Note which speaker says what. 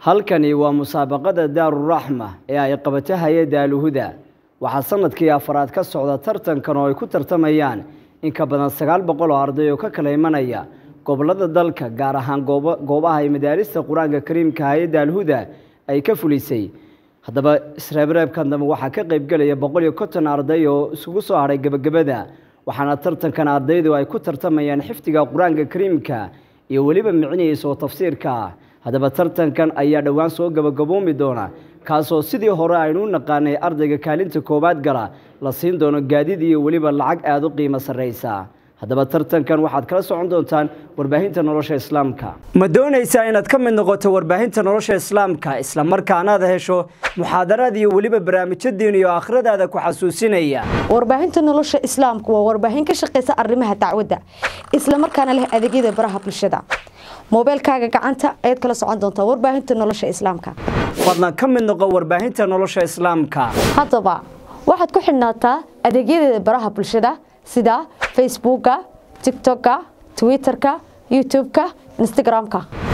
Speaker 1: halkani waa musaabaqada daaruraxma ee ay qabato hay-adda alhuda waxaa sanadkii afaraad ka socda tartankan oo ay ku tartamayaan in ka badan sagaal boqol oo arday oo ka kala imanaya gobolada dalka gaar ahaan goobaha ay madaarista qur-aanka kariimka hay-adda alhuda ay ka fulisay haddaba isreebreebkan dambe waxaa ka qaybgelaya boqol iyo konton arday oo isugu soo hadhay gebagabada waxaana tartankan ardaydu ay ku tartamayaan xifdiga qur-aanka kariimka iyo weliba micnihiisa oo tafsiirka ah haddaba tartankan ayaa dhowaan soo gabagaboomi doona kaasoo sidii hore aynu u naqaanay ardayga kaalinta koowaad gala la siin doono gaadiid iyo weliba lacag aada u qiimo sarraysa haddaba tartankan waxaad kala socon doontaan warbaahinta nolosha islaamka ma doonaysaa inaad ka mid noqoto warbaahinta nolosha islaamka islamarkaanaad hesho muxaadaraad iyo weliba barnaamijyo diin iyo aakhiradaada ku xasuusinaya
Speaker 2: warbaahinta nolosha islaamka waa warbaahin ka shaqaysa arrimaha dacwadda islamarkaana leh adeegyada baraha bulshada moobeelkaaga gacanta ayaad kala socon doontaa warbaahinta nolosha islaamka
Speaker 1: fadlan ka mid noqo warbaahinta nolosha islaamka
Speaker 2: haddaba waxaad ku xidhnaataa adeegyadeeda baraha bulshada sida facebooka tictokka twitterka youtube-ka instagram-ka